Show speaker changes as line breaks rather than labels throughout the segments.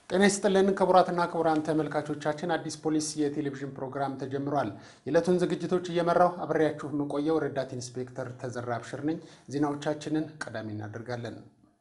ጤና ይስጥልን ክቡራትና ክቡራን ተመልካቾቻችን፣ አዲስ ፖሊስ የቴሌቪዥን ፕሮግራም ተጀምሯል። የዕለቱን ዝግጅቶች እየመራው አብሬያችሁ የምቆየው ረዳት ኢንስፔክተር ተዘራ አብሽር ነኝ። ዜናዎቻችንን ቀዳሚ እናደርጋለን።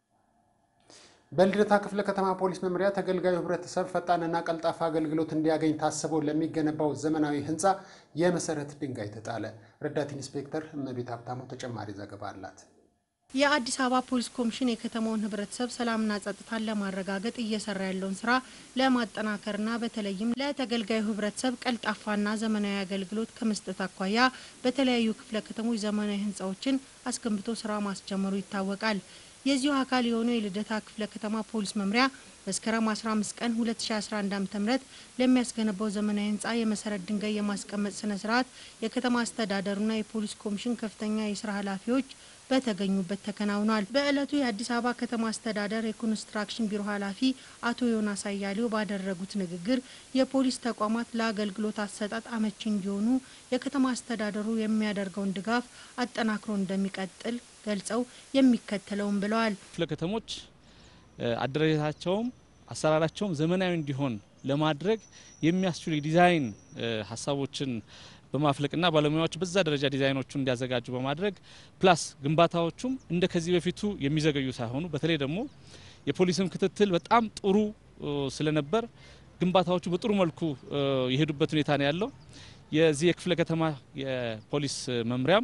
በልደታ ክፍለ ከተማ ፖሊስ መምሪያ ተገልጋዩ ህብረተሰብ ፈጣንና ቀልጣፋ አገልግሎት እንዲያገኝ ታስቦ ለሚገነባው ዘመናዊ ህንፃ የመሰረት ድንጋይ ተጣለ። ረዳት ኢንስፔክተር እመቤት ሀብታሙ ተጨማሪ ዘገባ አላት።
የአዲስ አበባ ፖሊስ ኮሚሽን የከተማውን ህብረተሰብ ሰላምና ጸጥታን ለማረጋገጥ እየሰራ ያለውን ስራ ለማጠናከርና በተለይም ለተገልጋዩ ህብረተሰብ ቀልጣፋና ዘመናዊ አገልግሎት ከመስጠት አኳያ በተለያዩ ክፍለ ከተሞች ዘመናዊ ህንፃዎችን አስገንብቶ ስራ ማስጀመሩ ይታወቃል። የዚሁ አካል የሆነው የልደታ ክፍለ ከተማ ፖሊስ መምሪያ መስከረም 15 ቀን 2011 ዓ.ም ለሚያስገነባው ዘመናዊ ህንፃ የመሰረት ድንጋይ የማስቀመጥ ስነ ስርዓት የከተማ አስተዳደሩና የፖሊስ ኮሚሽን ከፍተኛ የስራ ኃላፊዎች በተገኙበት ተከናውኗል። በዕለቱ የአዲስ አበባ ከተማ አስተዳደር የኮንስትራክሽን ቢሮ ኃላፊ አቶ ዮናስ አያሌው ባደረጉት ንግግር የፖሊስ ተቋማት ለአገልግሎት አሰጣጥ አመቺ እንዲሆኑ የከተማ አስተዳደሩ የሚያደርገውን ድጋፍ አጠናክሮ እንደሚቀጥል ገልጸው የሚከተለውን ብለዋል።
ክፍለ ከተሞች አደረጃጀታቸውም አሰራራቸውም ዘመናዊ እንዲሆን ለማድረግ የሚያስችሉ የዲዛይን ሀሳቦችን በማፍለቅና ባለሙያዎች በዛ ደረጃ ዲዛይኖቹን እንዲያዘጋጁ በማድረግ ፕላስ ግንባታዎቹም እንደ ከዚህ በፊቱ የሚዘገዩ ሳይሆኑ በተለይ ደግሞ የፖሊስም ክትትል በጣም ጥሩ ስለነበር ግንባታዎቹ በጥሩ መልኩ የሄዱበት ሁኔታ ነው ያለው። የዚህ የክፍለ ከተማ የፖሊስ መምሪያም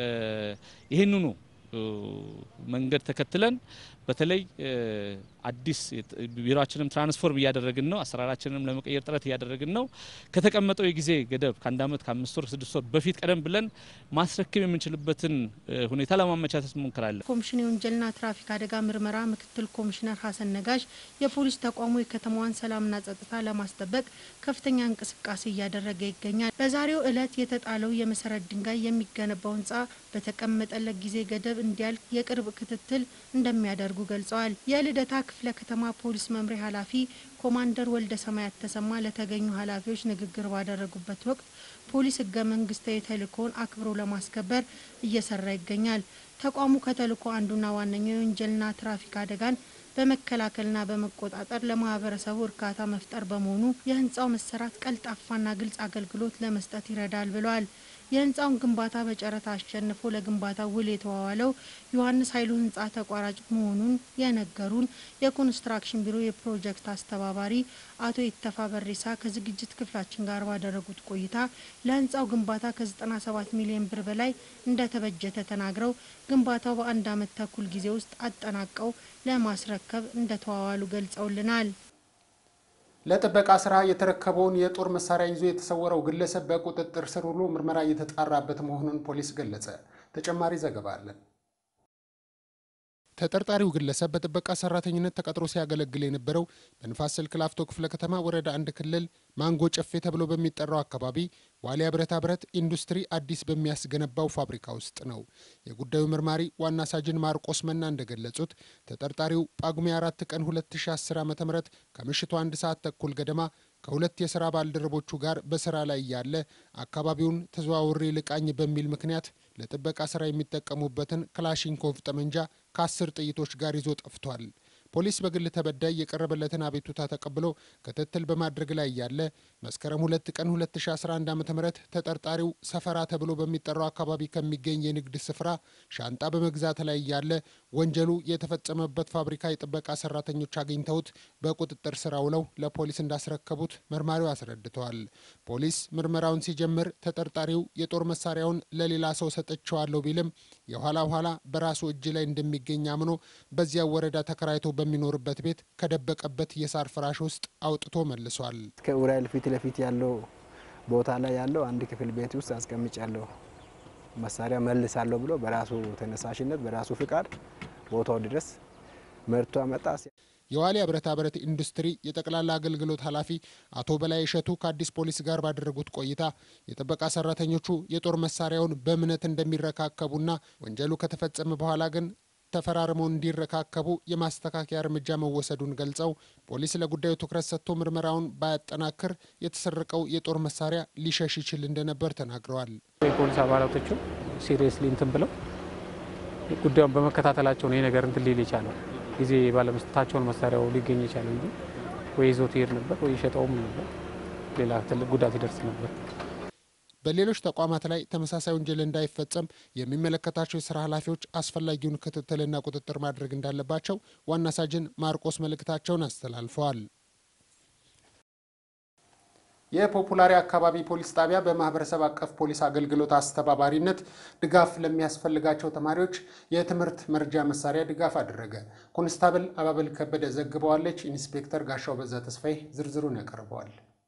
ይህንኑ መንገድ ተከትለን በተለይ አዲስ ቢሮችንም ትራንስፎርም እያደረግን ነው። አሰራራችንንም ለመቀየር ጥረት እያደረግን ነው። ከተቀመጠው የጊዜ ገደብ ከአንድ ዓመት ከአምስት ወር ስድስት ወር በፊት ቀደም ብለን ማስረከብ የምንችልበትን ሁኔታ ለማመቻቸት እንሞክራለን።
ኮሚሽን የወንጀልና ትራፊክ አደጋ ምርመራ ምክትል ኮሚሽነር ሀሰን ነጋሽ የፖሊስ ተቋሙ የከተማዋን ሰላምና ጸጥታ ለማስጠበቅ ከፍተኛ እንቅስቃሴ እያደረገ ይገኛል። በዛሬው ዕለት የተጣለው የመሰረት ድንጋይ የሚገነባው ህንፃ በተቀመጠለት ጊዜ ገደብ እንዲያልቅ የቅርብ ክትትል እንደሚያደርጉ ገልጸዋል። የልደታ ክፍለ ከተማ ፖሊስ መምሪያ ኃላፊ ኮማንደር ወልደ ሰማያት ተሰማ ለተገኙ ኃላፊዎች ንግግር ባደረጉበት ወቅት ፖሊስ ህገ መንግስታዊ ተልእኮውን አክብሮ ለማስከበር እየሰራ ይገኛል። ተቋሙ ከተልእኮ አንዱና ዋነኛው የወንጀልና ትራፊክ አደጋን በመከላከልና በመቆጣጠር ለማህበረሰቡ እርካታ መፍጠር በመሆኑ የህንፃው መሰራት ቀልጣፋና ግልጽ አገልግሎት ለመስጠት ይረዳል ብለዋል። የህንፃውን ግንባታ በጨረታ አሸንፎ ለግንባታ ውል የተዋዋለው ዮሐንስ ኃይሉ ህንፃ ተቋራጭ መሆኑን የነገሩን የኮንስትራክሽን ቢሮ የፕሮጀክት አስተባባሪ አቶ ይተፋ በሬሳ ከዝግጅት ክፍላችን ጋር ባደረጉት ቆይታ ለህንፃው ግንባታ ከ97 ሚሊዮን ብር በላይ እንደተበጀተ ተናግረው ግንባታው በአንድ ዓመት ተኩል ጊዜ ውስጥ አጠናቀው ለማስረከብ እንደተዋዋሉ ገልጸውልናል።
ለጥበቃ ስራ የተረከበውን የጦር መሳሪያ ይዞ የተሰወረው ግለሰብ በቁጥጥር ስር ውሎ ምርመራ እየተጣራበት መሆኑን ፖሊስ ገለጸ። ተጨማሪ ዘገባ አለን። ተጠርጣሪው ግለሰብ በጥበቃ ሰራተኝነት ተቀጥሮ ሲያገለግል የነበረው በንፋስ ስልክ ላፍቶ ክፍለ ከተማ ወረዳ አንድ ክልል ማንጎ ጨፌ ተብሎ በሚጠራው አካባቢ ዋሊያ ብረታ ብረት ኢንዱስትሪ አዲስ በሚያስገነባው ፋብሪካ ውስጥ ነው። የጉዳዩ መርማሪ ዋና ሳጅን ማርቆስ መና እንደገለጹት ተጠርጣሪው ጳጉሜ አራት ቀን 2010 ዓ ም ከምሽቱ አንድ ሰዓት ተኩል ገደማ ከሁለት የስራ ባልደረቦቹ ጋር በስራ ላይ ያለ አካባቢውን ተዘዋውሬ ልቃኝ በሚል ምክንያት ለጥበቃ ስራ የሚጠቀሙበትን ክላሽንኮቭ ጠመንጃ ከአስር ጥይቶች ጋር ይዞ ጠፍቷል። ፖሊስ በግል ተበዳይ የቀረበለትን አቤቱታ ተቀብሎ ክትትል በማድረግ ላይ ያለ መስከረም ሁለት ቀን 2011 ዓ ም ተጠርጣሪው ሰፈራ ተብሎ በሚጠራው አካባቢ ከሚገኝ የንግድ ስፍራ ሻንጣ በመግዛት ላይ ያለ ወንጀሉ የተፈጸመበት ፋብሪካ የጥበቃ ሰራተኞች አግኝተውት በቁጥጥር ስር ውለው ለፖሊስ እንዳስረከቡት መርማሪው አስረድተዋል። ፖሊስ ምርመራውን ሲጀምር ተጠርጣሪው የጦር መሳሪያውን ለሌላ ሰው ሰጥቼዋለሁ ቢልም የኋላ ኋላ በራሱ እጅ ላይ እንደሚገኝ አምኖ በዚያ ወረዳ ተከራይቶ በሚኖርበት ቤት ከደበቀበት የሳር ፍራሽ ውስጥ አውጥቶ መልሷል።
ከኡራኤል ፊት ለፊት ያለው ቦታ ላይ ያለው አንድ ክፍል ቤት ውስጥ አስቀምጫለሁ መሳሪያ መልሳለሁ ብሎ በራሱ ተነሳሽነት በራሱ ፍቃድ ቦታው ድረስ መርቶ አመጣ።
የዋሊያ ብረታ ብረት ኢንዱስትሪ የጠቅላላ አገልግሎት ኃላፊ አቶ በላይ እሸቱ ከአዲስ ፖሊስ ጋር ባደረጉት ቆይታ የጥበቃ ሰራተኞቹ የጦር መሳሪያውን በእምነት እንደሚረካከቡና ወንጀሉ ከተፈጸመ በኋላ ግን ተፈራርመው እንዲረካከቡ የማስተካከያ እርምጃ መወሰዱን ገልጸው ፖሊስ ለጉዳዩ ትኩረት ሰጥቶ ምርመራውን ባያጠናክር የተሰረቀው የጦር መሳሪያ ሊሸሽ ይችል እንደነበር ተናግረዋል።
የፖሊስ አባላቶቹ ሲሪየስሊ እንትን ብለው ጉዳዩን በመከታተላቸው ነው ይህ ነገር እንትን ሊል የቻለው ጊዜ ባለመስጠታቸውን መሳሪያው ሊገኝ የቻለው እንጂ ወይ ይዞት ይሄድ ነበር ወይ ይሸጠውም ነበር። ሌላ ትልቅ ጉዳት ይደርስ ነበር።
በሌሎች ተቋማት ላይ ተመሳሳይ ወንጀል እንዳይፈጸም የሚመለከታቸው የስራ ኃላፊዎች አስፈላጊውን ክትትልና ቁጥጥር ማድረግ እንዳለባቸው ዋና ሳጅን ማርቆስ መልእክታቸውን አስተላልፈዋል። የፖፑላሪ አካባቢ ፖሊስ ጣቢያ በማህበረሰብ አቀፍ ፖሊስ አገልግሎት አስተባባሪነት ድጋፍ ለሚያስፈልጋቸው ተማሪዎች የትምህርት መርጃ መሳሪያ ድጋፍ አደረገ። ኮንስታብል አባበል ከበደ ዘግበዋለች። ኢንስፔክተር ጋሻው በዛ ተስፋዬ ዝርዝሩን ያቀርበዋል።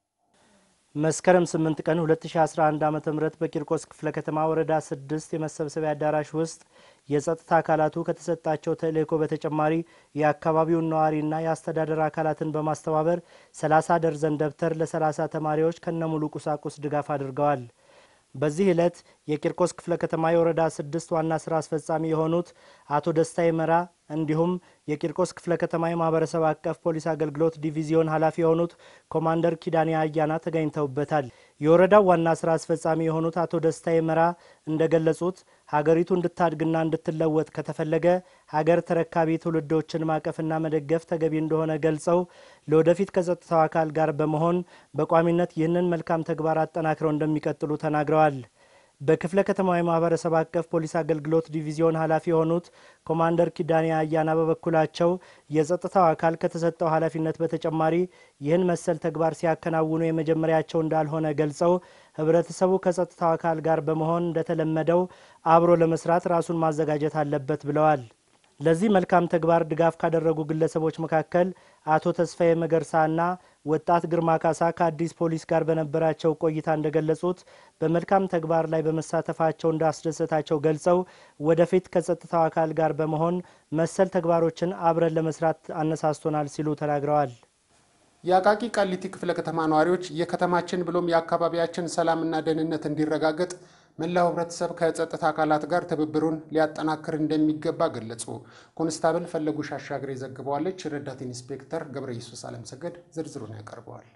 መስከረም 8 ቀን 2011 ዓ ም በቂርቆስ ክፍለ ከተማ ወረዳ 6 የመሰብሰቢያ አዳራሽ ውስጥ የጸጥታ አካላቱ ከተሰጣቸው ተልእኮ በተጨማሪ የአካባቢውን ነዋሪና የአስተዳደር አካላትን በማስተባበር 30 ደርዘን ደብተር ለ30 ተማሪዎች ከነሙሉ ቁሳቁስ ድጋፍ አድርገዋል። በዚህ ዕለት የቂርቆስ ክፍለ ከተማ የወረዳ ስድስት ዋና ስራ አስፈጻሚ የሆኑት አቶ ደስታ ይመራ እንዲሁም የቂርቆስ ክፍለ ከተማ የማህበረሰብ አቀፍ ፖሊስ አገልግሎት ዲቪዚዮን ኃላፊ የሆኑት ኮማንደር ኪዳኔ አያና ተገኝተውበታል። የወረዳው ዋና ስራ አስፈጻሚ የሆኑት አቶ ደስታ ይመራ እንደገለጹት ሀገሪቱ እንድታድግና እንድትለወጥ ከተፈለገ ሀገር ተረካቢ ትውልዶችን ማቀፍና መደገፍ ተገቢ እንደሆነ ገልጸው ለወደፊት ከጸጥታው አካል ጋር በመሆን በቋሚነት ይህንን መልካም ተግባር አጠናክረው እንደሚቀጥሉ ተናግረዋል። በክፍለ ከተማው የማህበረሰብ አቀፍ ፖሊስ አገልግሎት ዲቪዚዮን ኃላፊ የሆኑት ኮማንደር ኪዳኔ አያና በበኩላቸው የጸጥታው አካል ከተሰጠው ኃላፊነት በተጨማሪ ይህን መሰል ተግባር ሲያከናውኑ የመጀመሪያቸው እንዳልሆነ ገልጸው ህብረተሰቡ ከጸጥታው አካል ጋር በመሆን እንደተለመደው አብሮ ለመስራት ራሱን ማዘጋጀት አለበት ብለዋል። ለዚህ መልካም ተግባር ድጋፍ ካደረጉ ግለሰቦች መካከል አቶ ተስፋዬ መገርሳና ወጣት ግርማ ካሳ ከአዲስ ፖሊስ ጋር በነበራቸው ቆይታ እንደገለጹት በመልካም ተግባር ላይ በመሳተፋቸው እንዳስደሰታቸው ገልጸው ወደፊት ከጸጥታው አካል ጋር በመሆን መሰል ተግባሮችን አብረን ለመስራት አነሳስቶናል ሲሉ ተናግረዋል።
የአቃቂ ቃሊቲ ክፍለ ከተማ ነዋሪዎች የከተማችን ብሎም የአካባቢያችን ሰላምና ደህንነት እንዲረጋገጥ መላው ህብረተሰብ ከጸጥታ አካላት ጋር ትብብሩን ሊያጠናክር እንደሚገባ ገለጹ። ኮንስታብል ፈለጉ ሻሻግሬ ዘግበዋለች። ረዳት ኢንስፔክተር ገብረ ኢየሱስ አለምሰገድ ዝርዝሩን ያቀርበዋል።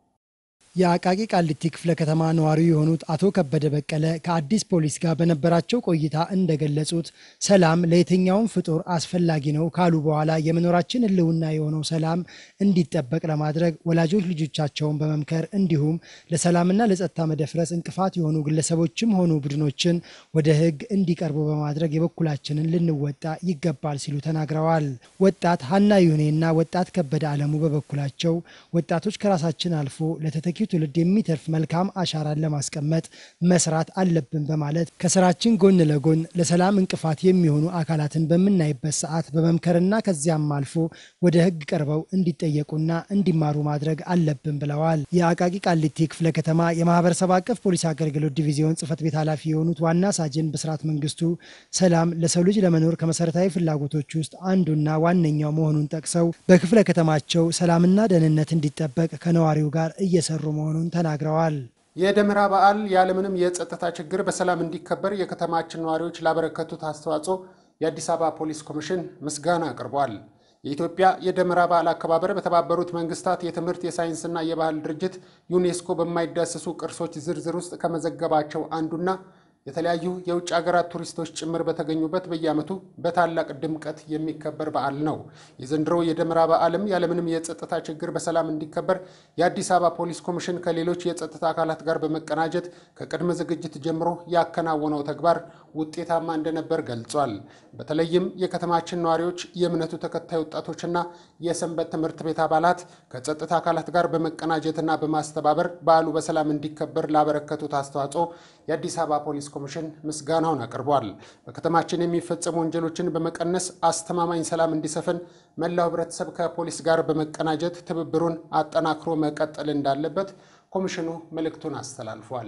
የአቃቂ ቃሊቲ ክፍለ ከተማ ነዋሪ የሆኑት አቶ ከበደ በቀለ ከአዲስ ፖሊስ ጋር በነበራቸው ቆይታ እንደገለጹት ሰላም ለየትኛውም ፍጡር አስፈላጊ ነው ካሉ በኋላ የመኖራችን ህልውና የሆነው ሰላም እንዲጠበቅ ለማድረግ ወላጆች ልጆቻቸውን በመምከር እንዲሁም ለሰላምና ለጸጥታ መደፍረስ እንቅፋት የሆኑ ግለሰቦችም ሆኑ ቡድኖችን ወደ ህግ እንዲቀርቡ በማድረግ የበኩላችንን ልንወጣ ይገባል ሲሉ ተናግረዋል። ወጣት ሀና ይሁኔና ወጣት ከበደ አለሙ በበኩላቸው ወጣቶች ከራሳችን አልፎ ለተተኪ ትውልድ የሚተርፍ መልካም አሻራን ለማስቀመጥ መስራት አለብን በማለት ከስራችን ጎን ለጎን ለሰላም እንቅፋት የሚሆኑ አካላትን በምናይበት ሰዓት በመምከርና ከዚያም አልፎ ወደ ህግ ቀርበው እንዲጠየቁና እንዲማሩ ማድረግ አለብን ብለዋል። የአቃቂ ቃሊቲ ክፍለ ከተማ የማህበረሰብ አቀፍ ፖሊስ አገልግሎት ዲቪዚዮን ጽህፈት ቤት ኃላፊ የሆኑት ዋና ሳጅን ብስራት መንግስቱ ሰላም ለሰው ልጅ ለመኖር ከመሰረታዊ ፍላጎቶች ውስጥ አንዱና ዋነኛው መሆኑን ጠቅሰው በክፍለ ከተማቸው ሰላምና ደህንነት እንዲጠበቅ ከነዋሪው ጋር እየሰሩ መሆኑን ተናግረዋል።
የደመራ በዓል ያለምንም የጸጥታ ችግር በሰላም እንዲከበር የከተማችን ነዋሪዎች ላበረከቱት አስተዋጽኦ የአዲስ አበባ ፖሊስ ኮሚሽን ምስጋና አቅርቧል። የኢትዮጵያ የደመራ በዓል አከባበር በተባበሩት መንግስታት የትምህርት የሳይንስና የባህል ድርጅት ዩኔስኮ በማይዳሰሱ ቅርሶች ዝርዝር ውስጥ ከመዘገባቸው አንዱና የተለያዩ የውጭ ሀገራት ቱሪስቶች ጭምር በተገኙበት በየዓመቱ በታላቅ ድምቀት የሚከበር በዓል ነው። የዘንድሮው የደመራ በዓልም ያለምንም የጸጥታ ችግር በሰላም እንዲከበር የአዲስ አበባ ፖሊስ ኮሚሽን ከሌሎች የጸጥታ አካላት ጋር በመቀናጀት ከቅድመ ዝግጅት ጀምሮ ያከናወነው ተግባር ውጤታማ እንደነበር ገልጿል። በተለይም የከተማችን ነዋሪዎች፣ የእምነቱ ተከታይ ወጣቶችና የሰንበት ትምህርት ቤት አባላት ከጸጥታ አካላት ጋር በመቀናጀትና በማስተባበር በዓሉ በሰላም እንዲከበር ላበረከቱት አስተዋጽኦ የአዲስ አበባ ፖሊስ ኮሚሽን ምስጋናውን አቅርቧል። በከተማችን የሚፈጸሙ ወንጀሎችን በመቀነስ አስተማማኝ ሰላም እንዲሰፍን መላው ሕብረተሰብ ከፖሊስ ጋር በመቀናጀት ትብብሩን አጠናክሮ መቀጠል እንዳለበት ኮሚሽኑ መልእክቱን አስተላልፏል።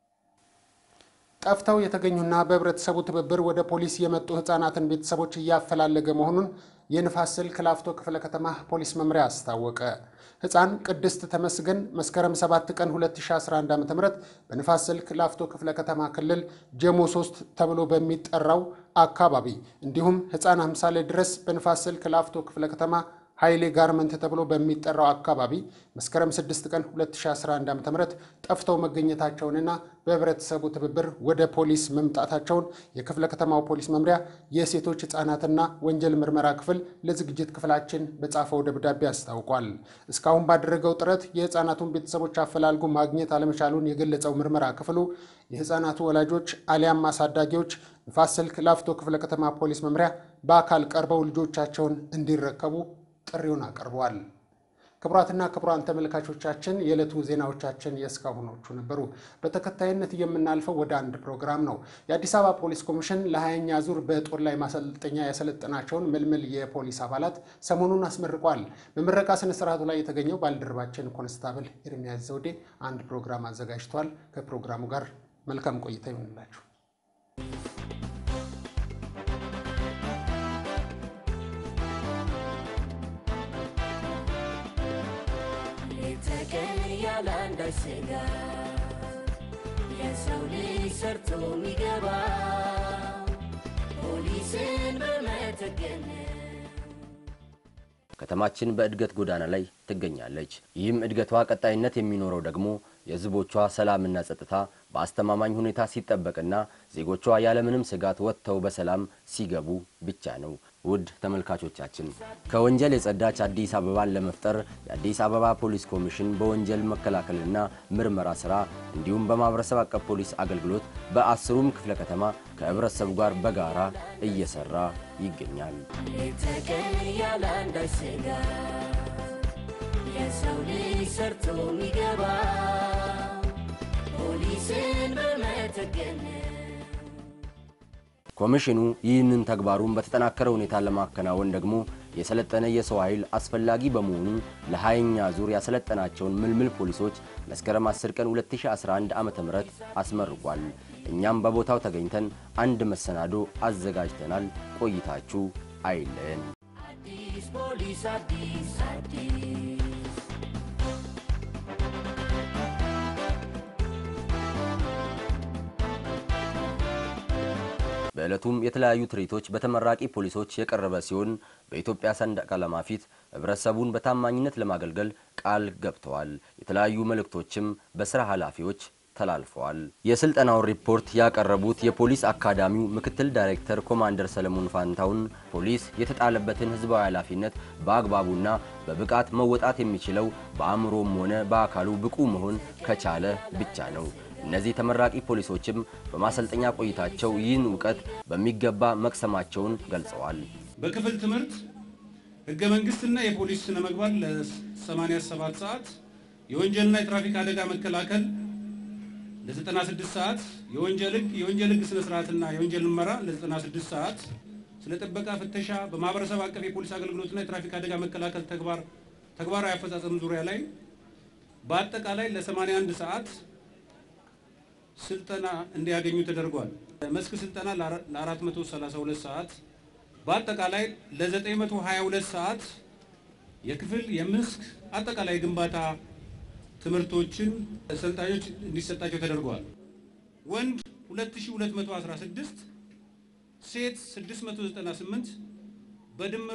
ጠፍተው የተገኙና በህብረተሰቡ ትብብር ወደ ፖሊስ የመጡ ህጻናትን ቤተሰቦች እያፈላለገ መሆኑን የንፋስ ስልክ ላፍቶ ክፍለ ከተማ ፖሊስ መምሪያ አስታወቀ። ህፃን ቅድስት ተመስገን መስከረም 7 ቀን 2011 ዓ ም በንፋስ ስልክ ላፍቶ ክፍለ ከተማ ክልል ጀሞ 3 ተብሎ በሚጠራው አካባቢ እንዲሁም ህፃን አምሳሌ ድረስ በንፋስ ስልክ ላፍቶ ክፍለ ከተማ ኃይሌ ጋርመንት ተብሎ በሚጠራው አካባቢ መስከረም 6 ቀን 2011 ዓ ም ጠፍተው መገኘታቸውንና በህብረተሰቡ ትብብር ወደ ፖሊስ መምጣታቸውን የክፍለ ከተማው ፖሊስ መምሪያ የሴቶች ህጻናትና ወንጀል ምርመራ ክፍል ለዝግጅት ክፍላችን በጻፈው ደብዳቤ አስታውቋል። እስካሁን ባደረገው ጥረት የህፃናቱን ቤተሰቦች አፈላልጎ ማግኘት አለመቻሉን የገለጸው ምርመራ ክፍሉ የህፃናቱ ወላጆች አሊያም አሳዳጊዎች ንፋስ ስልክ ላፍቶ ክፍለ ከተማ ፖሊስ መምሪያ በአካል ቀርበው ልጆቻቸውን እንዲረከቡ ጥሪውን አቅርበዋል። ክቡራትና ክቡራን ተመልካቾቻችን የዕለቱ ዜናዎቻችን የእስካሁኖቹ ነበሩ። በተከታይነት የምናልፈው ወደ አንድ ፕሮግራም ነው። የአዲስ አበባ ፖሊስ ኮሚሽን ለሀያኛ ዙር በጦር ላይ ማሰልጠኛ ያሰለጠናቸውን ምልምል የፖሊስ አባላት ሰሞኑን አስመርቋል። በምረቃ ስነ ስርዓቱ ላይ የተገኘው ባልደረባችን ኮንስታብል ኤርሚያስ ዘውዴ አንድ ፕሮግራም አዘጋጅቷል። ከፕሮግራሙ ጋር መልካም ቆይታ ይሆንላችሁ።
ተቀን ያለ አንዳች ስጋት የሰው ልጅ ሰርቶ የሚገባ ፖሊስን በመተገን
ከተማችን በእድገት ጎዳና ላይ ትገኛለች። ይህም እድገቷ ቀጣይነት የሚኖረው ደግሞ የሕዝቦቿ ሰላምና ጸጥታ በአስተማማኝ ሁኔታ ሲጠበቅና ዜጎቿ ያለምንም ስጋት ወጥተው በሰላም ሲገቡ ብቻ ነው። ውድ ተመልካቾቻችን ከወንጀል የጸዳች አዲስ አበባን ለመፍጠር የአዲስ አበባ ፖሊስ ኮሚሽን በወንጀል መከላከልና ምርመራ ስራ እንዲሁም በማህበረሰብ አቀፍ ፖሊስ አገልግሎት በአስሩም ክፍለ ከተማ ከህብረተሰቡ ጋር በጋራ እየሰራ ይገኛል።
ተቀን ያለ አንዳች ስጋት የሰው ልጅ ሰርቶ የሚገባ ፖሊስን በመተገን
ኮሚሽኑ ይህንን ተግባሩን በተጠናከረ ሁኔታ ለማከናወን ደግሞ የሰለጠነ የሰው ኃይል አስፈላጊ በመሆኑ ለሀያኛ ዙር ያሰለጠናቸውን ምልምል ፖሊሶች መስከረም 10 ቀን 2011 ዓ.ም አስመርቋል። እኛም በቦታው ተገኝተን አንድ መሰናዶ አዘጋጅተናል። ቆይታችሁ አይለየን።
አዲስ ፖሊስ አዲስ አዲስ
በዕለቱም የተለያዩ ትርኢቶች በተመራቂ ፖሊሶች የቀረበ ሲሆን በኢትዮጵያ ሰንደቅ ዓላማ ፊት ህብረተሰቡን በታማኝነት ለማገልገል ቃል ገብተዋል። የተለያዩ መልእክቶችም በስራ ኃላፊዎች ተላልፈዋል። የስልጠናውን ሪፖርት ያቀረቡት የፖሊስ አካዳሚው ምክትል ዳይሬክተር ኮማንደር ሰለሞን ፋንታውን ፖሊስ የተጣለበትን ህዝባዊ ኃላፊነት በአግባቡና በብቃት መወጣት የሚችለው በአእምሮም ሆነ በአካሉ ብቁ መሆን ከቻለ ብቻ ነው። እነዚህ ተመራቂ ፖሊሶችም በማሰልጠኛ ቆይታቸው ይህን እውቀት በሚገባ መቅሰማቸውን ገልጸዋል።
በክፍል ትምህርት ህገ መንግስትና የፖሊስ ስነ ምግባር ለ87 ሰዓት፣ የወንጀልና የትራፊክ አደጋ መከላከል ለ96 ሰዓት፣ የወንጀል ህግ የወንጀል ህግ ስነ ስርዓትና የወንጀል ምርመራ ለ96 ሰዓት፣ ስለ ጥበቃ ፍተሻ፣ በማህበረሰብ አቀፍ የፖሊስ አገልግሎትና የትራፊክ አደጋ መከላከል ተግባር ተግባራዊ አፈጻጸም ዙሪያ ላይ በአጠቃላይ ለ81 ሰዓት ስልጠና እንዲያገኙ ተደርጓል። መስክ ስልጠና ለ432 ሰዓት በአጠቃላይ ለ922 ሰዓት የክፍል የመስክ አጠቃላይ ግንባታ ትምህርቶችን ሰልጣኞች እንዲሰጣቸው ተደርጓል። ወንድ 2216፣ ሴት 698 በድምሩ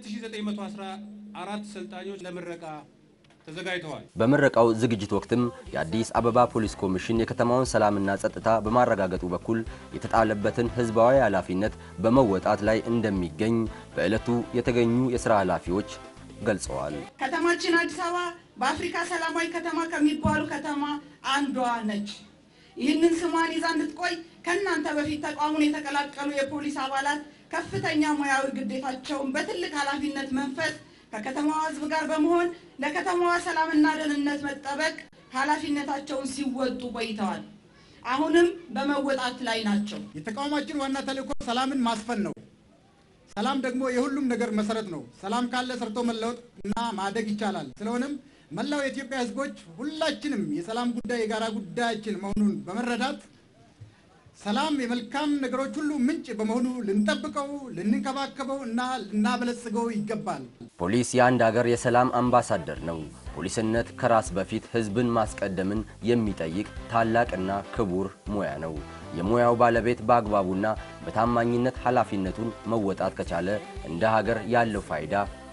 2914 ሰልጣኞች ለምረቃ ተዘጋጅተዋል።
በምረቃው ዝግጅት ወቅትም የአዲስ አበባ ፖሊስ ኮሚሽን የከተማውን ሰላምና ጸጥታ በማረጋገጡ በኩል የተጣለበትን ሕዝባዊ ኃላፊነት በመወጣት ላይ እንደሚገኝ በዕለቱ የተገኙ የሥራ ኃላፊዎች ገልጸዋል።
ከተማችን አዲስ አበባ በአፍሪካ ሰላማዊ ከተማ ከሚባሉ ከተማ አንዷ ነች። ይህንን ስሟን ይዛ እንድትቆይ ከእናንተ በፊት ተቋሙን የተቀላቀሉ የፖሊስ አባላት ከፍተኛ ሙያዊ ግዴታቸውን በትልቅ ኃላፊነት መንፈስ ከከተማዋ ሕዝብ ጋር በመሆን ለከተማዋ ሰላምና ደህንነት መጠበቅ ኃላፊነታቸውን ሲወጡ ቆይተዋል። አሁንም በመወጣት ላይ ናቸው።
የተቋማችን ዋና ተልእኮ ሰላምን ማስፈን ነው። ሰላም ደግሞ የሁሉም ነገር መሰረት ነው። ሰላም ካለ ሰርቶ መለወጥ እና ማደግ ይቻላል። ስለሆነም መላው የኢትዮጵያ ሕዝቦች ሁላችንም የሰላም ጉዳይ የጋራ ጉዳያችን መሆኑን በመረዳት ሰላም የመልካም ነገሮች ሁሉ ምንጭ በመሆኑ ልንጠብቀው፣ ልንንከባከበው እና ልናበለጽገው ይገባል።
ፖሊስ የአንድ ሀገር የሰላም አምባሳደር ነው። ፖሊስነት ከራስ በፊት ህዝብን ማስቀደምን የሚጠይቅ ታላቅና ክቡር ሙያ ነው። የሙያው ባለቤት በአግባቡና በታማኝነት ኃላፊነቱን መወጣት ከቻለ እንደ ሀገር ያለው ፋይዳ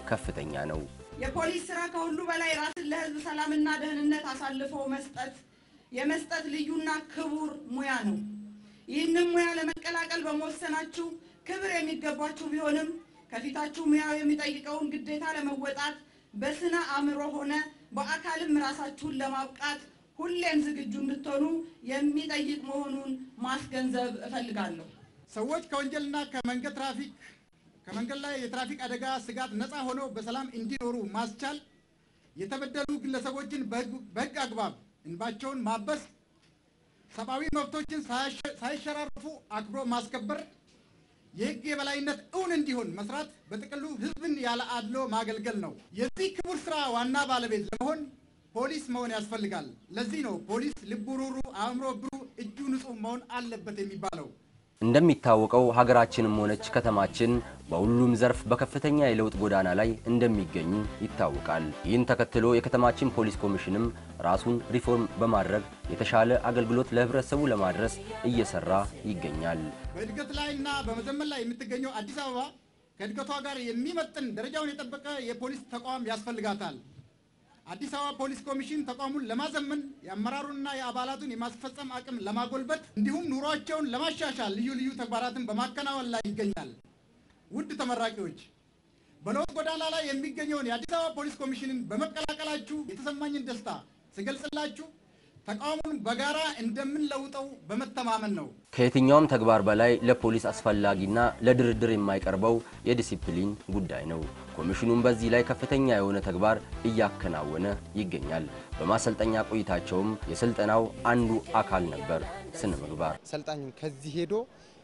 ከፍተኛ ነው።
የፖሊስ ስራ ከሁሉ በላይ ራስን ለህዝብ ሰላምና ደህንነት አሳልፎ መስጠት የመስጠት ልዩና ክቡር ሙያ ነው። ይህንን ሙያ ለመቀላቀል በመወሰናችሁ ክብር የሚገባችሁ ቢሆንም ከፊታችሁ ሙያው የሚጠይቀውን ግዴታ ለመወጣት በስነ አእምሮ ሆነ በአካልም ራሳችሁን ለማብቃት ሁሌም ዝግጁ እንድትሆኑ የሚጠይቅ መሆኑን ማስገንዘብ እፈልጋለሁ።
ሰዎች ከወንጀልና ከመንገድ ትራፊክ ከመንገድ ላይ የትራፊክ አደጋ ስጋት ነፃ ሆነው በሰላም እንዲኖሩ ማስቻል፣ የተበደሉ ግለሰቦችን በህግ አግባብ እንባቸውን ማበስ፣ ሰብአዊ መብቶችን ሳይሸራረፉ አክብሮ ማስከበር፣ የህግ የበላይነት እውን እንዲሆን መስራት፣ በጥቅሉ ህዝብን ያለ አድሎ ማገልገል ነው። የዚህ ክቡር ስራ ዋና ባለቤት ለመሆን ፖሊስ መሆን ያስፈልጋል። ለዚህ ነው ፖሊስ ልቡ ሩሩ፣ አእምሮ ብሩህ፣ እጁ ንጹህ መሆን አለበት የሚባለው።
እንደሚታወቀው ሀገራችንም ሆነች ከተማችን በሁሉም ዘርፍ በከፍተኛ የለውጥ ጎዳና ላይ እንደሚገኙ ይታወቃል። ይህን ተከትሎ የከተማችን ፖሊስ ኮሚሽንም ራሱን ሪፎርም በማድረግ የተሻለ አገልግሎት ለህብረተሰቡ ለማድረስ እየሰራ ይገኛል።
በእድገት ላይ እና በመዘመን ላይ የምትገኘው አዲስ አበባ ከእድገቷ ጋር የሚመጥን ደረጃውን የጠበቀ የፖሊስ ተቋም ያስፈልጋታል። አዲስ አበባ ፖሊስ ኮሚሽን ተቋሙን ለማዘመን የአመራሩንና የአባላቱን የማስፈጸም አቅም ለማጎልበት እንዲሁም ኑሯቸውን ለማሻሻል ልዩ ልዩ ተግባራትን በማከናወን ላይ ይገኛል። ውድ ተመራቂዎች በለውጥ ጎዳና ላይ የሚገኘውን የአዲስ አበባ ፖሊስ ኮሚሽንን በመቀላቀላችሁ የተሰማኝን ደስታ ስገልጽላችሁ ተቋሙን በጋራ እንደምንለውጠው በመተማመን ነው።
ከየትኛውም ተግባር በላይ ለፖሊስ አስፈላጊና ለድርድር የማይቀርበው የዲሲፕሊን ጉዳይ ነው። ኮሚሽኑም በዚህ ላይ ከፍተኛ የሆነ ተግባር እያከናወነ ይገኛል። በማሰልጠኛ ቆይታቸውም የስልጠናው አንዱ አካል ነበር ስነ ምግባር።
ሰልጣኙ ከዚህ ሄዶ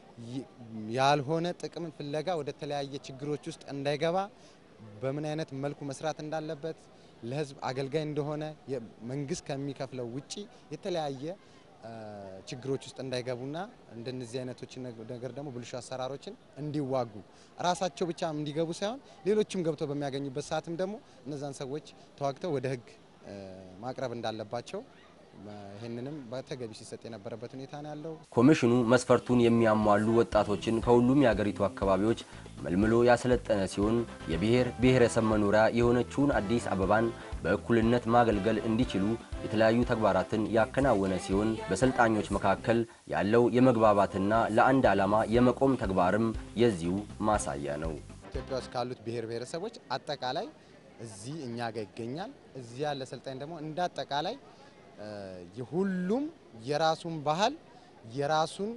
ያልሆነ ጥቅምን ፍለጋ ወደ ተለያየ ችግሮች ውስጥ እንዳይገባ በምን አይነት መልኩ መስራት እንዳለበት ለሕዝብ አገልጋይ እንደሆነ መንግስት ከሚከፍለው ውጪ የተለያየ ችግሮች ውስጥ እንዳይገቡና እንደነዚህ አይነቶች ነገር ደግሞ ብልሹ አሰራሮችን እንዲዋጉ ራሳቸው ብቻ እንዲገቡ ሳይሆን ሌሎችም ገብተው በሚያገኙበት ሰዓትም ደግሞ እነዛን ሰዎች ተዋግተው ወደ ህግ ማቅረብ እንዳለባቸው ይህንንም በተገቢ ሲሰጥ የነበረበት ሁኔታ ነው ያለው።
ኮሚሽኑ መስፈርቱን የሚያሟሉ ወጣቶችን ከሁሉም የአገሪቱ አካባቢዎች መልምሎ ያሰለጠነ ሲሆን የብሔር ብሔረሰብ መኖሪያ የሆነችውን አዲስ አበባን በእኩልነት ማገልገል እንዲችሉ የተለያዩ ተግባራትን ያከናወነ ሲሆን በሰልጣኞች መካከል ያለው የመግባባትና ለአንድ ዓላማ የመቆም ተግባርም የዚሁ ማሳያ ነው።
ኢትዮጵያ ውስጥ ካሉት ብሔር ብሔረሰቦች አጠቃላይ እዚህ እኛ ጋር ይገኛል። እዚህ ያለ ሰልጣኝ ደግሞ እንደ አጠቃላይ የሁሉም የራሱን ባህል የራሱን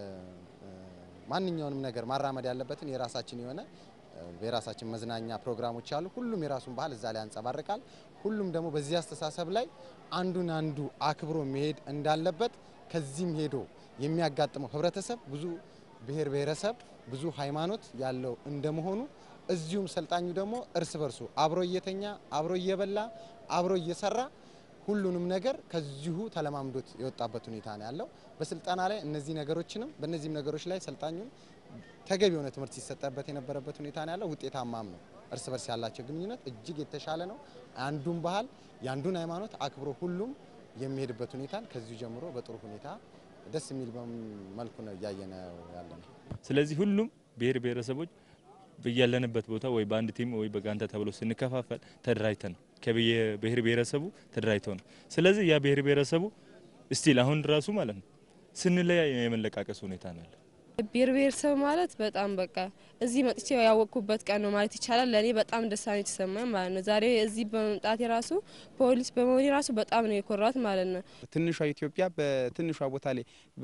ማንኛውንም ነገር ማራመድ ያለበትን የራሳችን የሆነ የራሳችን መዝናኛ ፕሮግራሞች አሉ። ሁሉም የራሱን ባህል እዛ ላይ ያንጸባርቃል። ሁሉም ደግሞ በዚህ አስተሳሰብ ላይ አንዱን አንዱ አክብሮ መሄድ እንዳለበት ከዚህም ሄዶ የሚያጋጥመው ህብረተሰብ ብዙ ብሔር ብሔረሰብ ብዙ ሃይማኖት ያለው እንደመሆኑ እዚሁም ሰልጣኙ ደግሞ እርስ በርሱ አብሮ እየተኛ አብሮ እየበላ አብሮ እየሰራ ሁሉንም ነገር ከዚሁ ተለማምዶት የወጣበት ሁኔታ ነው ያለው። በስልጠና ላይ እነዚህ ነገሮችንም በእነዚህም ነገሮች ላይ ሰልጣኙን ተገቢ የሆነ ትምህርት ሲሰጠበት የነበረበት ሁኔታ ነው ያለው። ውጤታማም ነው። እርስ በርስ ያላቸው ግንኙነት እጅግ የተሻለ ነው። አንዱን ባህል የአንዱን ሃይማኖት አክብሮ ሁሉም የሚሄድበት ሁኔታን ከዚሁ ጀምሮ በጥሩ ሁኔታ ደስ የሚል መልኩ ነው እያየነ ያለ ነው።
ስለዚህ ሁሉም ብሔር ብሔረሰቦች በያለንበት ቦታ ወይ በአንድ ቲም ወይ በጋንታ ተብሎ ስንከፋፈል ተደራጅተን ነው ከብሔር ብሔረሰቡ ተደራጅተው ነው። ስለዚህ ያ ብሔር ብሔረሰቡ ስቲል አሁን ራሱ ማለት ነው ስንለያይ የመለቃቀስ ሁኔታ ነው ያለ።
ብሔር ብሔረሰብ ማለት በጣም በቃ እዚህ መጥቼ ያወቅኩበት ቀን ነው ማለት ይቻላል። ለእኔ በጣም ደስታ ነው የተሰማኝ ማለት ነው። ዛሬ እዚህ በመምጣት የራሱ ፖሊስ በመሆኔ ራሱ በጣም ነው የኮራት ማለት ነው።
ትንሿ ኢትዮጵያ በትንሿ ቦታ ላይ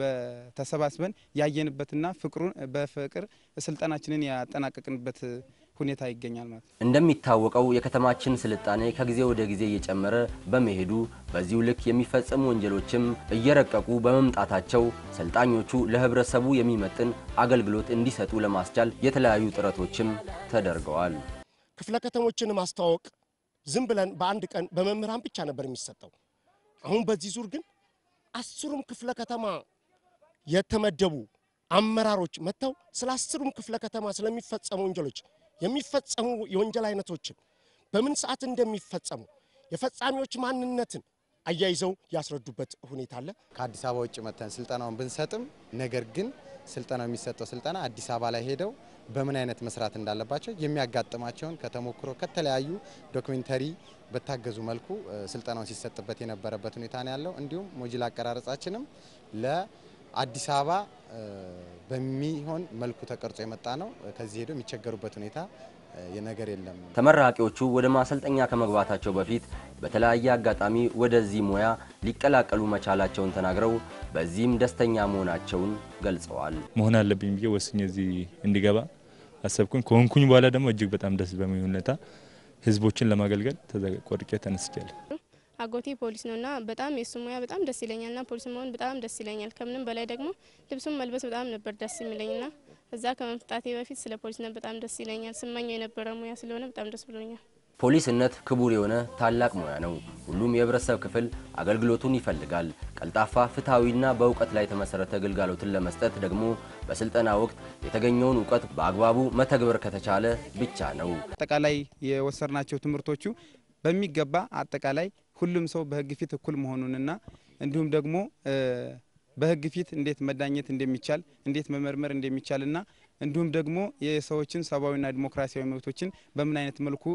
ተሰባስበን ያየንበትና ፍቅሩን በፍቅር ስልጠናችንን ያጠናቀቅንበት ሁኔታ ይገኛል ማለት ነው።
እንደሚታወቀው የከተማችን ስልጣኔ ከጊዜ ወደ ጊዜ እየጨመረ በመሄዱ በዚሁ ልክ የሚፈጸሙ ወንጀሎችም እየረቀቁ በመምጣታቸው ሰልጣኞቹ ለህብረተሰቡ የሚመጥን አገልግሎት እንዲሰጡ ለማስቻል የተለያዩ ጥረቶችም ተደርገዋል።
ክፍለ ከተሞችን ማስተዋወቅ ዝም ብለን በአንድ ቀን በመምህራን ብቻ ነበር የሚሰጠው። አሁን በዚህ ዙር ግን አስሩም ክፍለ ከተማ የተመደቡ አመራሮች መጥተው ስለ አስሩም ክፍለ ከተማ ስለሚፈጸሙ ወንጀሎች የሚፈጸሙ የወንጀል አይነቶችን በምን ሰዓት እንደሚፈጸሙ የፈጻሚዎች ማንነትን አያይዘው ያስረዱበት ሁኔታ አለ።
ከአዲስ አበባ ውጭ መጥተን ስልጠናውን ብንሰጥም ነገር ግን ስልጠናው የሚሰጠው ስልጠና አዲስ አበባ ላይ ሄደው በምን አይነት መስራት እንዳለባቸው የሚያጋጥማቸውን ከተሞክሮ ከተለያዩ ዶክሜንተሪ በታገዙ መልኩ ስልጠናውን ሲሰጥበት የነበረበት ሁኔታ ነው ያለው። እንዲሁም ሞጁል አቀራረጻችንም ለአዲስ አበባ በሚሆን መልኩ ተቀርጾ የመጣ ነው። ከዚህ ሄደው የሚቸገሩበት ሁኔታ ነገር የለም።
ተመራቂዎቹ ወደ ማሰልጠኛ ከመግባታቸው በፊት በተለያየ አጋጣሚ ወደዚህ ሙያ ሊቀላቀሉ መቻላቸውን ተናግረው በዚህም ደስተኛ መሆናቸውን ገልጸዋል።
መሆን አለብኝ ብዬ ወስኜ እዚህ እንዲገባ አሰብኩኝ። ከሆንኩኝ በኋላ ደግሞ እጅግ በጣም ደስ በሚል ሁኔታ ህዝቦችን ለማገልገል ቆርጬ ተነስቻለሁ።
አጎቴ ፖሊስ ነው እና በጣም የሱ ሙያ በጣም ደስ ይለኛል ና ፖሊስ መሆን በጣም ደስ ይለኛል። ከምንም በላይ ደግሞ ልብሱን መልበስ በጣም ነበር ደስ የሚለኝ ና እዛ ከመምጣቴ በፊት ስለ ፖሊስነት በጣም ደስ ይለኛል። ስመኘው የነበረ ሙያ ስለሆነ በጣም ደስ ብሎኛል።
ፖሊስነት ክቡር የሆነ ታላቅ ሙያ ነው። ሁሉም የህብረተሰብ ክፍል አገልግሎቱን ይፈልጋል። ቀልጣፋ፣ ፍትሐዊና በእውቀት ላይ የተመሰረተ ግልጋሎትን ለመስጠት ደግሞ በስልጠና ወቅት የተገኘውን እውቀት በአግባቡ መተግበር ከተቻለ ብቻ ነው።
አጠቃላይ የወሰድናቸው ትምህርቶቹ በሚገባ አጠቃላይ ሁሉም ሰው በህግ ፊት እኩል መሆኑንና እንዲሁም ደግሞ በህግ ፊት እንዴት መዳኘት እንደሚቻል እንዴት መመርመር እንደሚቻልና እንዲሁም ደግሞ የሰዎችን ሰብአዊና ዲሞክራሲያዊ መብቶችን በምን አይነት መልኩ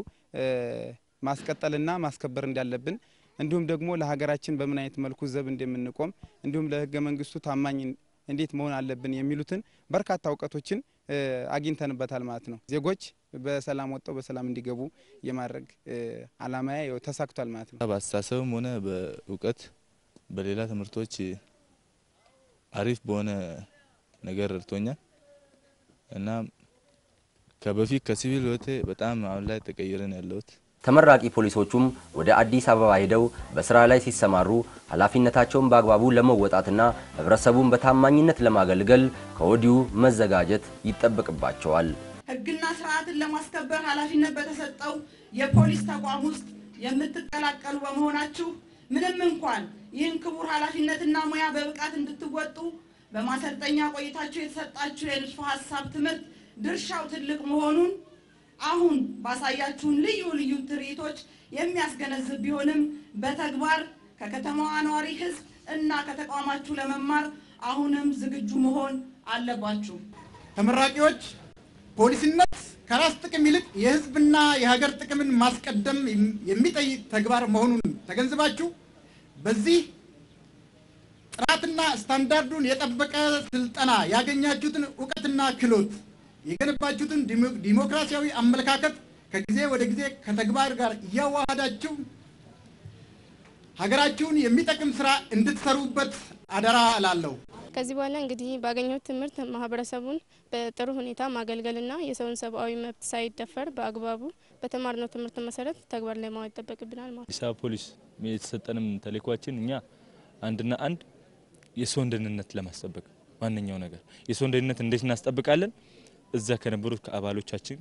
ማስቀጠልና ማስከበር እንዳለብን እንዲሁም ደግሞ ለሀገራችን በምን አይነት መልኩ ዘብ እንደምንቆም እንዲሁም ለህገ መንግስቱ ታማኝ እንዴት መሆን አለብን የሚሉትን በርካታ እውቀቶችን አግኝተንበታል ማለት ነው። ዜጎች በሰላም ወጥተው በሰላም እንዲገቡ የማድረግ አላማያ ተሳክቷል ማለት ነው።
በአስተሳሰብም ሆነ በእውቀት በሌላ ትምህርቶች አሪፍ በሆነ ነገር ረድቶኛል እና ከበፊት ከሲቪል ህይወቴ በጣም አሁን ላይ ተቀይረን ያለሁት
ተመራቂ ፖሊሶቹም ወደ አዲስ አበባ ሄደው በስራ ላይ ሲሰማሩ ኃላፊነታቸውን በአግባቡ ለመወጣትና ህብረተሰቡን በታማኝነት ለማገልገል ከወዲሁ መዘጋጀት ይጠበቅባቸዋል።
ህግና ስርዓትን ለማስከበር ኃላፊነት በተሰጠው የፖሊስ ተቋም ውስጥ የምትቀላቀሉ በመሆናችሁ ምንም እንኳን ይህን ክቡር ኃላፊነትና ሙያ በብቃት እንድትወጡ በማሰልጠኛ ቆይታችሁ የተሰጣችሁ የንድፈ ሀሳብ ትምህርት ድርሻው ትልቅ መሆኑን አሁን ባሳያችሁን ልዩ ልዩ ትርኢቶች የሚያስገነዝብ ቢሆንም በተግባር ከከተማዋ ነዋሪ ህዝብ እና ከተቋማችሁ ለመማር አሁንም ዝግጁ መሆን አለባችሁ።
ተመራቂዎች ፖሊስነት ከራስ ጥቅም ይልቅ የህዝብና የሀገር ጥቅምን ማስቀደም የሚጠይቅ ተግባር መሆኑን ተገንዝባችሁ በዚህ ጥራትና ስታንዳርዱን የጠበቀ ስልጠና ያገኛችሁትን እውቀትና ክህሎት የገነባችሁትን ዲሞክራሲያዊ አመለካከት ከጊዜ ወደ ጊዜ ከተግባር ጋር እያዋሃዳችሁ ሀገራችሁን የሚጠቅም ስራ እንድትሰሩበት አደራ እላለሁ።
ከዚህ በኋላ እንግዲህ ባገኘሁት ትምህርት ማህበረሰቡን በጥሩ ሁኔታ ማገልገልና የሰውን ሰብአዊ መብት ሳይደፈር በአግባቡ በተማርነው ትምህርት መሰረት ተግባር ላይ ማዋል ይጠበቅብናል ማለት
አዲስ አበባ ፖሊስ የተሰጠንም ተልእኳችን እኛ አንድና አንድ የሰውን ደህንነት ለማስጠበቅ ዋነኛው ነገር የሰውን ደህንነት እንዴት እናስጠብቃለን? እዛ ከነበሩት ከአባሎቻችን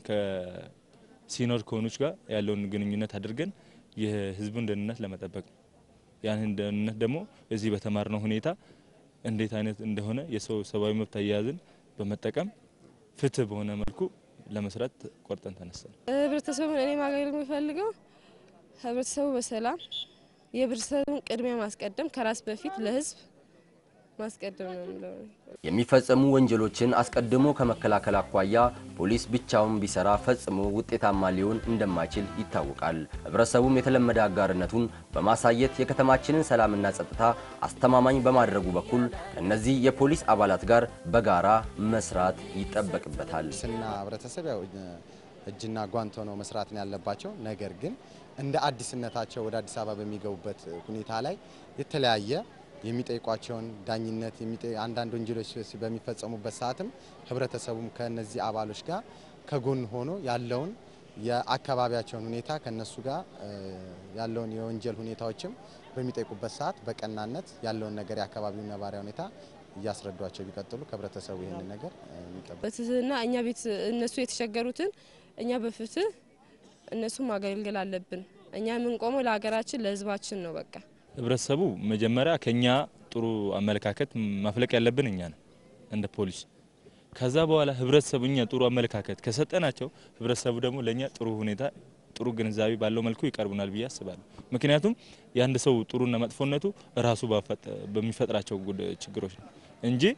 ከሲኖር ከሆኑች ጋር ያለውን ግንኙነት አድርገን የህዝቡን ደህንነት ለመጠበቅ ነው። ያንን ደህንነት ደግሞ እዚህ በተማርነው ሁኔታ እንዴት አይነት እንደሆነ የሰው ሰብአዊ መብት አያያዝን በመጠቀም ፍትህ በሆነ መልኩ ለመስራት ቆርጠን ተነሳን።
ህብረተሰቡን እኔ ማገልገል የሚፈልገው ህብረተሰቡ በሰላም የህብረተሰቡን ቅድሚያ ማስቀደም ከራስ በፊት ለህዝብ ማስቀደም ነው የምለው።
የሚፈጸሙ ወንጀሎችን አስቀድሞ ከመከላከል አኳያ ፖሊስ ብቻውን ቢሰራ ፈጽሞ ውጤታማ ሊሆን እንደማይችል ይታወቃል። ህብረተሰቡም የተለመደ አጋርነቱን በማሳየት የከተማችንን ሰላምና ጸጥታ አስተማማኝ በማድረጉ በኩል ከእነዚህ የፖሊስ አባላት ጋር በጋራ መስራት ይጠበቅበታል።
ስና ህብረተሰብ ያው እጅና ጓንት ሆነው መስራት ነው ያለባቸው። ነገር ግን እንደ አዲስነታቸው ወደ አዲስ አበባ በሚገቡበት ሁኔታ ላይ የተለያየ የሚጠይቋቸውን ዳኝነት አንዳንድ ወንጀሎች በሚፈጸሙበት ሰዓትም ህብረተሰቡም ከነዚህ አባሎች ጋር ከጎን ሆኖ ያለውን የአካባቢያቸውን ሁኔታ ከነሱ ጋር ያለውን የወንጀል ሁኔታዎችም በሚጠይቁበት ሰዓት በቀናነት ያለውን ነገር የአካባቢውን ነባሪያ ሁኔታ እያስረዷቸው ቢቀጥሉ ከህብረተሰቡ ይህንን ነገር የሚጠበቅ
በትህትና እኛ ቤት እነሱ የተቸገሩትን እኛ በፍትህ እነሱ ማገልገል አለብን። እኛ የምንቆመው ለሀገራችን ለህዝባችን ነው። በቃ
ህብረተሰቡ መጀመሪያ ከኛ ጥሩ አመለካከት ማፍለቅ ያለብን እኛ ነን እንደ ፖሊስ። ከዛ በኋላ ህብረተሰቡ እኛ ጥሩ አመለካከት ከሰጠናቸው ህብረተሰቡ ደግሞ ለእኛ ጥሩ ሁኔታ ጥሩ ግንዛቤ ባለው መልኩ ይቀርቡናል ብዬ አስባለሁ። ምክንያቱም የአንድ ሰው ጥሩና መጥፎነቱ ራሱ በሚፈጥራቸው ችግሮች ነው እንጂ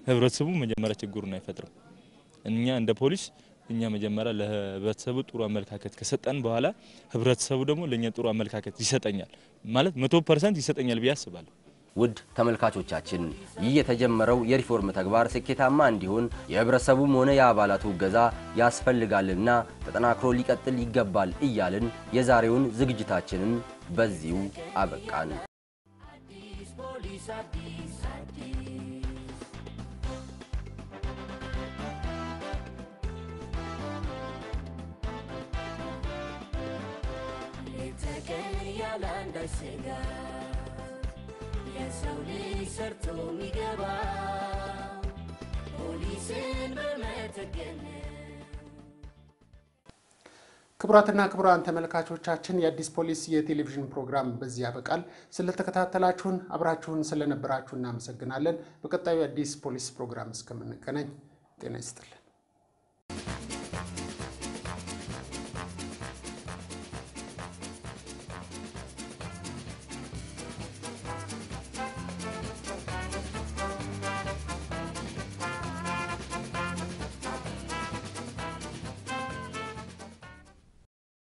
ህብረተሰቡ መጀመሪያ ችግሩን አይፈጥርም። እኛ እንደ ፖሊስ እኛ መጀመሪያ ለህብረተሰቡ ጥሩ አመለካከት ከሰጠን በኋላ ህብረተሰቡ ደግሞ ለእኛ ጥሩ አመለካከት ይሰጠኛል ማለት መቶ ፐርሰንት ይሰጠኛል ብዬ አስባለሁ።
ውድ ተመልካቾቻችን ይህ የተጀመረው የሪፎርም ተግባር ስኬታማ እንዲሆን የህብረተሰቡም ሆነ የአባላቱ እገዛ ያስፈልጋልና ተጠናክሮ ሊቀጥል ይገባል እያልን የዛሬውን ዝግጅታችንን በዚሁ አበቃን።
ፖሊስ አዲስ አዲስ ሌት ተቀን ያለ አንዳች ስጋት የሰው ልጅ ሰርቶ የሚገባ ፖሊስን በመተገን
ክቡራትና ክቡራን ተመልካቾቻችን የአዲስ ፖሊስ የቴሌቪዥን ፕሮግራም በዚህ ያበቃል። ስለተከታተላችሁን አብራችሁን ስለነበራችሁ እናመሰግናለን። በቀጣዩ የአዲስ ፖሊስ ፕሮግራም እስከምንገናኝ ጤና ይስጥልን።